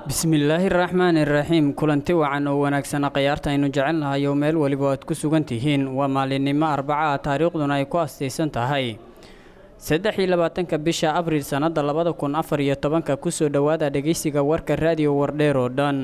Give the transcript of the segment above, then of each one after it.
bismillaahi raxmaani raxiim kulanti wacan oo wanaagsana khayaarta aynu jecelnahay oo meel weliba aad ku sugan tihiin waa maalinimo arbaca ah taariikhduna ay ku astaysan tahay saddex iyo labaatanka bisha abriil sannada labada kun afar iyo tobanka kusoo dhowaada dhegeysiga warka raadiyo wardheer oo dhan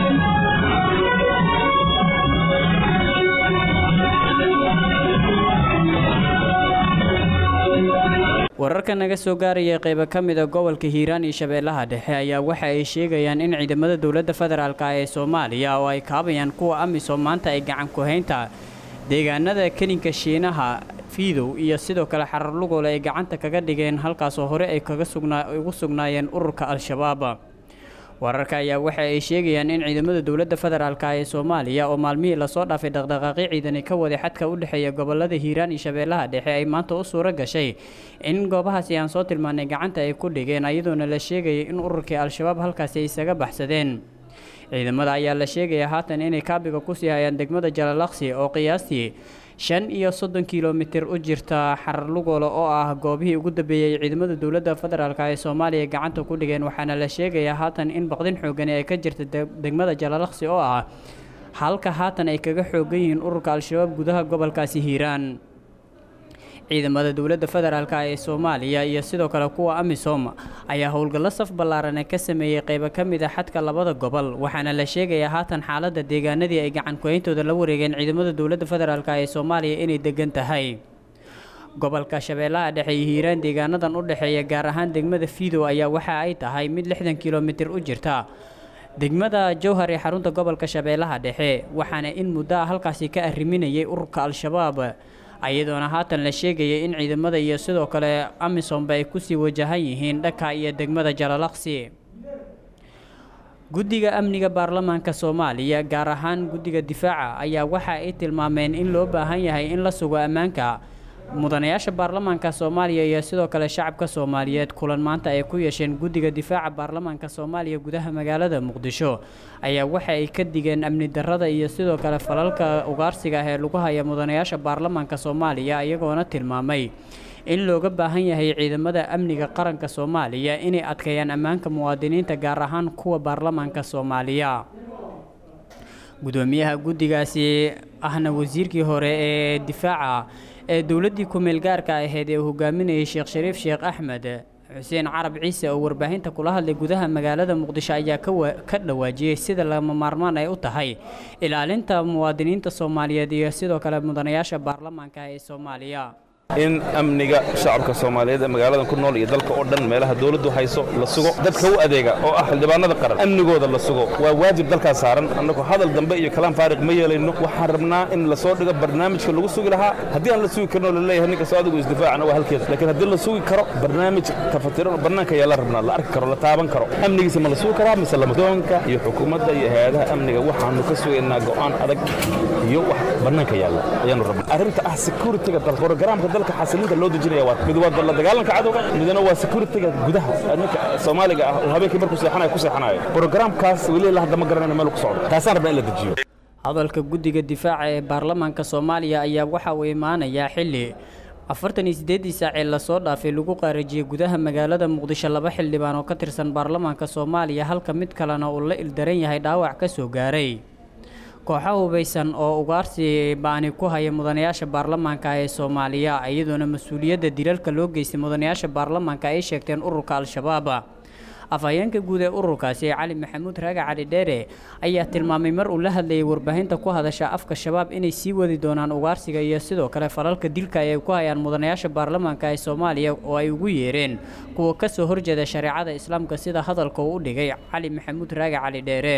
wararka naga soo gaaraya qeybo ka mida gobolka hiiraan iyo shabeellaha dhexe ayaa waxa ay sheegayaan in ciidamada dowladda federaalk ee soomaaliya oo ay kaabayaan kuwa amisom maanta ay gacan ku-haynta deegaanada kelinka shiinaha fiidow iyo sidoo kale xarar lugoole ay gacanta kaga dhigeen halkaasoo hore ay kaga ugu sugnaayeen ururka al-shabaab wararka ayaa waxa ay sheegayaan in ciidamada dowladda federaalk ee soomaaliya oo maalmihii lasoo dhaafay dhaqdhaqaaqyo ciidani ka waday xadka u dhexeeya gobolada hiiraan iyo shabeellaha dhexe ay maanta u suuro gashay in goobahaasi aan soo tilmaanay gacanta ay ku dhigeen iyadoona la sheegayay in ururkii al-shabaab halkaasi ay isaga baxsadeen ciidamada ayaa la sheegaya haatan inay kaabiga kusii hayaan degmada jalalaqsi oo qiyaastii shan iyo soddon kilomitir u jirta xarar lugoole oo ah goobihii ugu dambeeyey ciidamada dowladda federaalk ee soomaaliya gacanta ku dhigeen waxaana la sheegayaa haatan in baqdin xoogani ay ka jirta degmada jalalaqsi oo ah halka haatan ay kaga xoogan yihiin ururka al-shabaab gudaha gobolkaasi hiiraan ciidamada dowladda federaalk ee soomaaliya iyo sidoo kale kuwa amisom ayaa howlgallo saf ballaarane ka sameeyey qeybo ka mid a xadka labada gobol waxaana la sheegayaa haatan xaaladda deegaanadii ay gacan ku-hayntooda la wareegeen ciidamada dowladda federaalk ee soomaaliya inay degan tahay gobolka shabeellaha dhexe iyo hiiraan deegaanadan u dhexeeya gaar ahaan degmada fiidow ayaa waxa ay tahay mid lixdan kilomitir u jirta degmada jowhar ee xarunta gobolka shabeellaha dhexe waxaana in muddo a halkaasi ka arriminayay ururka al-shabaab ayadoona haatan la sheegayay in ciidamada iyo sidoo kale amisomba ay kusii wajahan yihiin dhaka iyo degmada jalalaqsi guddiga amniga baarlamaanka soomaaliya gaar ahaan guddiga difaaca ayaa waxa ay tilmaameen in loo baahan yahay in la sugo ammaanka mudanayaasha baarlamaanka soomaaliya iyo sidoo kale shacabka soomaaliyeed kulan maanta ay ku yeesheen guddiga difaaca baarlamaanka soomaaliya gudaha magaalada muqdisho ayaa waxa ay ka digeen amni darrada iyo sidoo kale falalka ugaarsiga ah ee lagu haya mudanayaasha baarlamaanka soomaaliya iyagoona tilmaamay in looga baahan yahay ciidamada amniga qaranka soomaaliya inay adkeeyaan ammaanka muwaadiniinta gaar ahaan kuwa baarlamaanka soomaaliya gudoomiyaha guddigaasi ahna wasiirkii hore ee difaaca ee dowladdii ku-meel gaarka ahayd ee uu hogaaminayay sheekh shariif sheekh axmed xuseen carab ciise oo warbaahinta kula hadlay gudaha magaalada muqdisho ayaa ka dhawaajiyey sida lama maarmaan ay u tahay ilaalinta muwaadiniinta soomaaliyeed iyo sidoo kale mudanayaasha baarlamaanka ee soomaaliya in amniga shacabka soomaaliyeed ee magaaladan ku nool iyo dalka oo dhan meelaha dawladdu hayso la sugo dadka u adeega oo ah xildhibaanada qaran amnigooda la sugo waa waajib dalkaas saaran annagu hadal dambe iyo kalaan faariq ma yeelayno waxaan rabnaa in la soo dhigo barnaamijka lagu sugi lahaa haddii aan la sugi karinoo laleeyahay ninkastoo adigu isdifaacana waa halkeeda laakiin haddii la sugi karo barnaamij kafatiran oo bannaanka ayaa la rabnaa la arki karo la taaban karo amnigiisa ma la sugi karaa mise lama doonka iyo xukuumadda iyo hay-adaha amniga waxaanu ka sugaynaa go'aan adag iyo wax bannaanka yaalla ayaanu rabnaa arrinta ah securityga dalka programka dalka xasilinta loo dejinaya waa mid waa la dagaalanka cadowga midna waa securityga gudaha ninka Soomaaliga ah oo habeenkii markuu seexanayo ku seexanayo programkaas weli la hadda ma garanayno meel ku socdo taasaan rabnaa in la dejiyo hadalka guddiga difaaca ee baarlamaanka Soomaaliya ayaa waxa uu imaanayaa xilli afartan iyo sideedii saac ee lasoo dhaafay lagu qaarajiyey gudaha magaalada muqdisho laba xildhibaan oo ka tirsan baarlamaanka Soomaaliya halka mid kalena uu la ildaran yahay dhaawac ka soo gaaray kooxo hubaysan oo ugaarsi baani ku haya mudanayaasha baarlamaanka ee soomaaliya iyadoona mas-uuliyadda dilalka loo geystay mudanayaasha baarlamaanka ay sheegteen ururka al-shabaab afhayeenka guud ee ururkaasi cali maxamuud raaga cali dheere ayaa tilmaamay mar uu la hadlayay warbaahinta ku hadasha afka shabaab inay sii wadi doonaan ugaarsiga iyo sidoo kale falalka dilka ay ku hayaan mudanayaasha baarlamaanka ee soomaaliya oo ay ugu yeereen kuwa kasoo horjeeda shareecada islaamka sida hadalka uu u dhigay cali maxamuud raaga cali dheere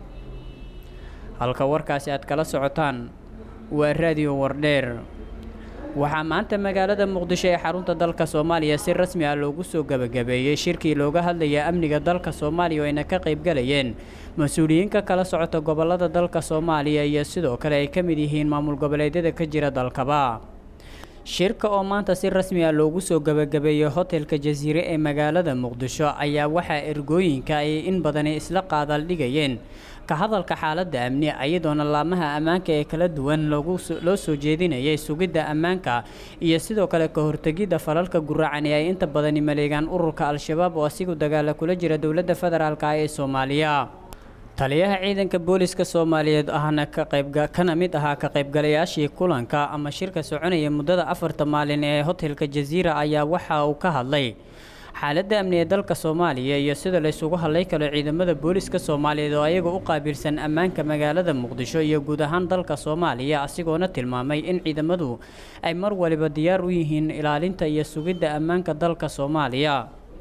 halka warkaasi aad kala socotaan waa raadiyo wardheer waxaa maanta magaalada muqdisho ee xarunta dalka soomaaliya si rasmi ah loogu soo gebagabeeyey shirkii looga hadlaya amniga dalka soomaaliya oo ayna ka qaybgalayeen mas-uuliyiinka kala socota gobolada dalka soomaaliya iyo sidoo kale ay ka mid yihiin maamul goboleedyada ka jira dalkaba shirka oo maanta si rasmi ah loogu soo gabagabeeyey hotelka jasiire ee magaalada muqdisho ayaa waxaa ergooyinka ay in badani isla qaadaal dhigayeen ka hadalka xaaladda amni iyadoona laamaha ammaanka ee kala duwan loo soo jeedinayay sugidda ammaanka iyo sidoo kale ka hortegidda falalka guracan ee ay inta badani maleegaan ururka al-shabaab oo asigu dagaala kula jira dowladda federaalk ee soomaaliya taliyaha ciidanka booliska soomaaliyeed ahna ka qayb kana mid ahaa ka qaybgalayaashii kulanka ama shirka soconaya muddada afarta maalin ee hotelka jasiira ayaa waxa uu ka hadlay xaaladda amni ee dalka soomaaliya iyo sida laysugu hadlay karo ciidamada booliska soomaaliyeed oo ayaga u qaabilsan ammaanka magaalada muqdisho iyo guud ahaan dalka soomaaliya asigoona tilmaamay in ciidamadu ay mar waliba diyaar u yihiin ilaalinta iyo sugidda ammaanka dalka soomaaliya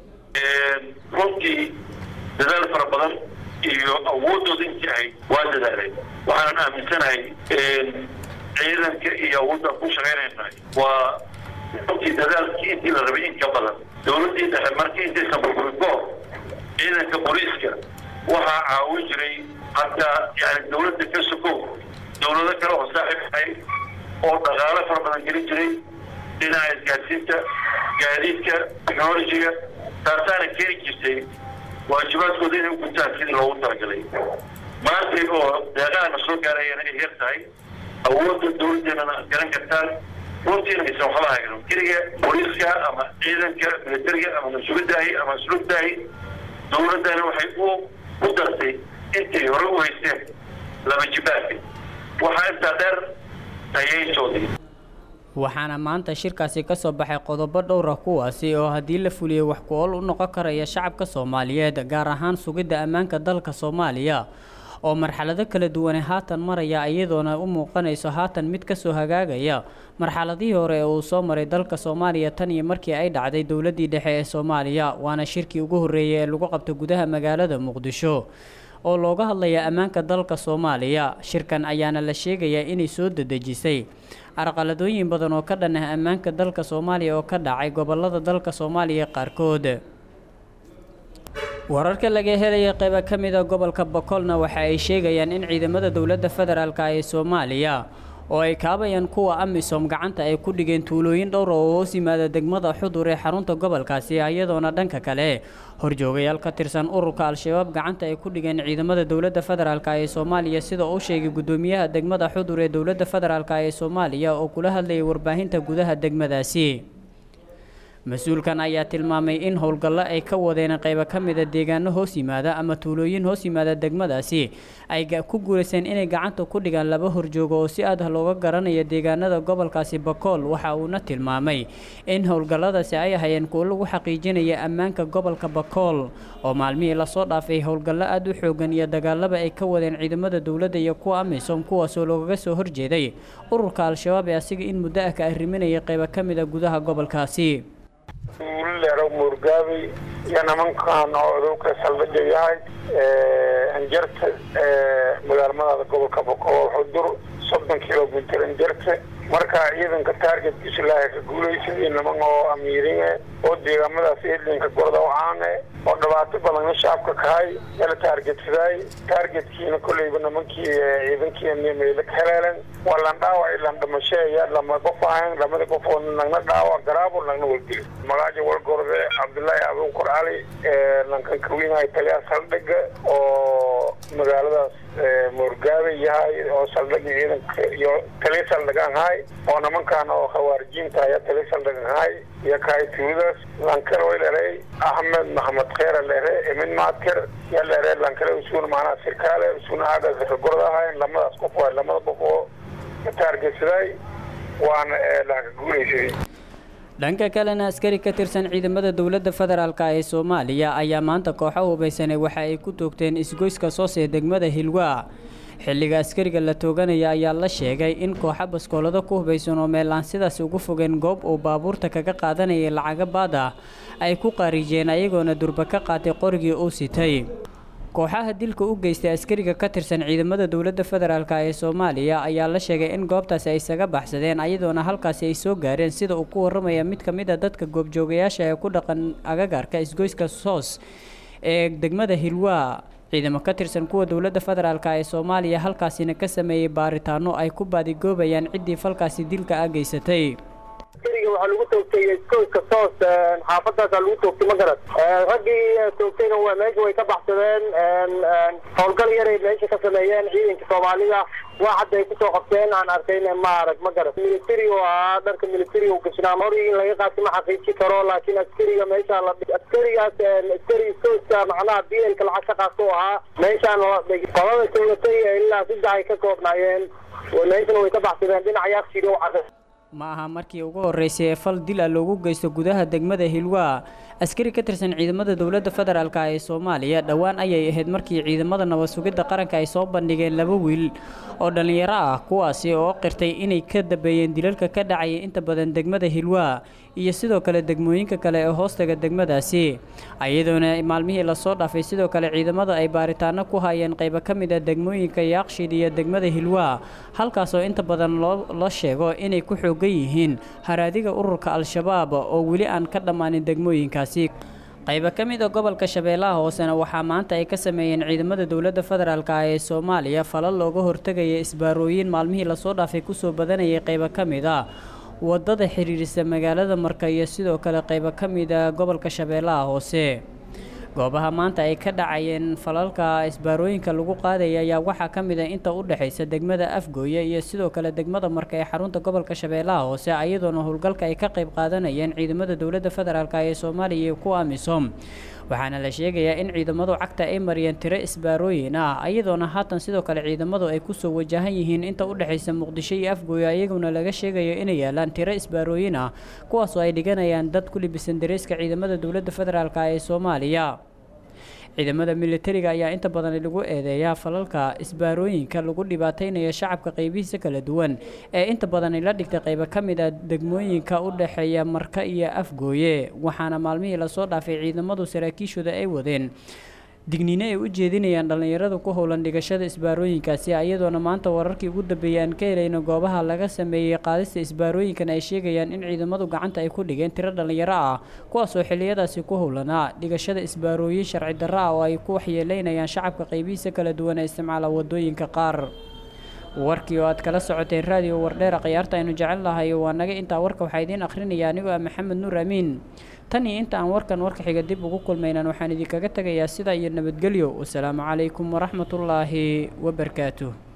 runtii dadaal fara badan iyo awoodooda intii ahayd waa dadaalay waxaanan aaminsanahay ciidanka iyo awoodaan ku shaqaynayna waa runtii dadaalkii intii la rabay in ka badan dowladdii dhexe markii intaysan burburin ka hor ciidanka booliiska waxaa caawin jiray hataa yani dowladda ka sokow dowlado kale oo saaxiib ahay oo dhaqaalo fara badan gelin jiray dhinaca isgaadsiinta gaadiidka technologiga taasaana keeni jirtay waajibaadkooda inay u gutaan sidii loogu talagalay maanta oo deeqahana soo gaarayana ay yar tahay awoodda dowladdeennana garan kartaan runtiina aysan waxba hayno keliga booliiska ama ciidanka militariga ama mas-uulidaahi ama asluubtaahi dowladdana waxay u u dartay intay hore u haysteen laba jibaarka waxaa intaa dheer tayayntoodii waxaana maanta shirkaasi ka soo baxay qodobo dhowra kuwaasi oo haddii la fuliyey wax ku-ool u noqon karaya shacabka soomaaliyeed gaar ahaan sugidda ammaanka dalka soomaaliya oo marxalado kala duwane haatan maraya iyadoona u muuqanayso haatan mid kasoo hagaagaya marxaladihii hore ee uu soo maray dalka soomaaliya tan iyo markii ay dhacday dowladdii dhexe ee soomaaliya waana shirkii ugu horreeyay ee lagu qabto gudaha magaalada muqdisho oo looga hadlaya ammaanka dalka soomaaliya shirkan ayaana la sheegayaa inay soo dedejisay arqaladooyin badan oo ka dhan ah ammaanka dalka soomaaliya oo ka dhacay gobolada dalka soomaaliya qaarkood wararka laga helaya qayba ka mida gobolka bokolna waxa ay sheegayaan in ciidamada dowladda federaalk ee soomaaliya oo ay kaabayaan kuwa amisom gacanta ay ku dhigeen tuulooyin dhowra oo hoos yimaada degmada xudur ee xarunta gobolkaasi iyadoona dhanka kale horjoogayaal ka tirsan ururka al-shabaab gacanta ay ku dhigeen ciidamada dowladda federaalk ee soomaaliya sida uu sheegay guddoomiyaha degmada xudur ee dowladda federaalk ee soomaaliya oo kula hadlayay warbaahinta gudaha degmadaasi mas-uulkan ayaa tilmaamay in howlgallo ay ka wadeen qaybo ka mida deegaano hoos yimaada ama tuulooyin hoos yimaada degmadaasi ay ku guulayseen inay gacanta ku dhigaan laba horjoogo oo si aad ah looga garanaya deegaanada gobolkaasi bakool waxa uuna tilmaamay in howlgalladaasi ay ahayeen kuwo lagu xaqiijinaya ammaanka gobolka bakool oo maalmihii lasoo dhaafay howlgallo aada u xoogan iyo dagaalaba ay ka wadeen ciidamada dowladda iyo kuwa amisom kuwaasoo loogaga soo horjeeday ururka al-shabaab ee asiga in muddo ah ka arriminaya qaybo ka mida gudaha gobolkaasi leero muurgaabi iyo nimankan oo odowka saldhiga yahay anjarta magaalmadaada gobolka boqol xudur soddon kilomitr anjarta marka ciidanka taargetkiisa ilaahay ka guulaysan iyo niman oo amiiringe oo deegaamadaas edlinka gorda caane oo dhibaato badan shacabka kahay yala taargetsaday taargetkiina kolleyba nimankii ciidankii meelo ka heleelen waa lan dhaawac ilan dhimasheeya lama qof ahayn lamada qof oo nagna dhaawac garaabo nagna waldili magaaja walgorde cabdullaahi abuukar cali lankan kawinahay taliyaa saldhiga oo magaaladaas muurgaabe yahay oo saldhiga ciidanka iyo taliya saldhigaan hay oo nimankan oo khawaarijiinta ayaa taliya saldhigan hay iyo kahay tuuladaas lankale way dheray axmed maxamed kheera dhere emin maadker yaa dhere lankale usuuna macnaha sirkaale usuuna aagaas ka gorda ahayn lamadaas qof waay lamada qof oo ka taargetsaday waana laaka guulaysaday dhanka kalena askari ka tirsan ciidamada dowladda federaalk ee soomaaliya ayaa maanta kooxo hubaysanay waxa ay ku toogteen isgoyska soosee degmada hilwaa xilliga askariga la tooganaya ayaa la sheegay in kooxo baskoolado ku hubaysan oo meel aan sidaas ugu fogeen goob uu baabuurta kaga qaadanayay lacaga baad ah ay ku qaarijeen ayagoona durba ka qaatay qorigii uu sitay kooxaha dilka u geystay askariga ka tirsan ciidamada dowladda federaalk ee soomaaliya ayaa la sheegay in goobtaasi ay isaga baxsadeen ayadoona halkaasi ay soo gaareen sida uu ku waramaya mid ka mid a dadka goobjoogayaasha ee ku dhaqan agagaarka isgoyska soos ee degmada hilwaa ciidamo ka tirsan kuwa dowladda federaalk ee soomaaliya halkaasina ka sameeyey baaritaano ay ku baadigoobayaan ciddii falkaasi dilka ah geysatay askariga waxaa lagu toogtay iskooska soos xaafadaasaa lagu toogtay ma garan raggii toogtayna waa meesha way ka baxsadeen howlgal yaray meesha ka sameeyeen ciidanka soomaalida waa hadda ay kusoo qabteen aan arkayn ma arag ma garan military oo ahaa dharka military u gashnaa hor in laga qaasi ma xaqiiji karo laakiin askariga meesha la askarigaas askari iskooska macnaha bielka lacag ka qaato ahaa meeshaan la dhigay qolada toogatay ilaa saddex ay ka koobnaayeen meeshana way ka baxsadeen dhinaca yaaqshiid u caday ma aha markii ugu horreysay ee fal dil ah loogu geysto gudaha degmada hilwaa askari ka tirsan ciidamada dowladda federaalk ee soomaaliya dhowaan ayay ahayd markii ciidamada nabad sugidda qaranka ay soo bandhigeen laba wiil oo dhallinyaro ah kuwaasi oo qirtay inay ka dambeeyeen dilalka ka dhacaya inta badan degmada hilwaa iyo sidoo kale degmooyinka kale ee hoostaga degmadaasi iyadoona maalmihii lasoo dhaafay sidoo kale ciidamada ay baaritaano ku hayeen qaybo ka mid a degmooyinka yaaqshiid iyo degmada hilwaa halkaasoo inta badan loo la sheego inay ku xoogan yihiin haraadiga ururka al-shabaab oo weli aan ka dhammaanin degmooyinkaasi qaybo ka mid a gobolka shabeellaha hoosena waxaa maanta ay ka sameeyeen ciidamada dowladda federaalk ee soomaaliya falal looga hortegaya isbaarooyin maalmihii lasoo dhaafay kusoo badanayay qaybo ka mid a wadada xiriirisa magaalada marka iyo sidoo kale qaybo ka mid a gobolka shabeellaha hoose goobaha maanta ay ka dhacayeen falalka isbaarooyinka lagu qaadaya ayaa waxaa ka mid a inta u dhexaysa degmada afgooye iyo sidoo kale degmada marka ee xarunta gobolka shabeellaha hoose iyadoona howlgalka ay ka qayb qaadanayeen ciidamada dowladda federaalk ee soomaaliya iyo kuwa amisom waxaana la sheegayaa in ciidamadu cagta ay mariyeen tiro isbaarooyin ah iyadoona haatan sidoo kale ciidamadu ay kusoo wajahan yihiin inta u dhexaysa muqdisho iyo afgooye iyaguna laga sheegayo inay yaalaan tiro isbaarooyin ah kuwaasoo ay dhiganayaan dad ku libisan dareeska ciidamada dowladda federaalk ee soomaaliya ciidamada militariga ayaa inta badan lagu eedeeyaa falalka isbaarooyinka lagu dhibaateynayo shacabka qaybihiisa kala duwan ee inta badan la dhigtay qaybo ka mid a degmooyinka u dhexeeya marka iyo afgooye waxaana maalmihii lasoo dhaafay ciidamadu saraakiishooda ay wadeen digniine ay u jeedinayaan dhallinyarada ku howlan dhigashada isbaarooyinkaasi iyadoona maanta wararkii ugu dambeeyay aan ka helayno goobaha laga sameeyey qaadista isbaarooyinkan ay sheegayaan in ciidamadu gacanta ay ku dhigeen tiro dhallinyaro ah kuwaasoo xiliyadaasi ku howlanaa dhigashada isbaarooyin sharci darro ah oo ay ku waxyeeleynayaan shacabka qaybihiisa kala duwan ee isticmaala wadooyinka qaar warkii oo aad kala socoteen raadiyo wardheera khiyaarta aynu jecel lahay waa naga intaa warka waxaa idiin akhrinaya anigoo ah maxamed nuur amiin tan iyo inta aan warkan warka xiga dib ugu kulmaynan waxaan idinkaga tegayaa sidaa iyo nabadgelyo wasalaamu calaykum waraxmatullaahi wabarakaatuh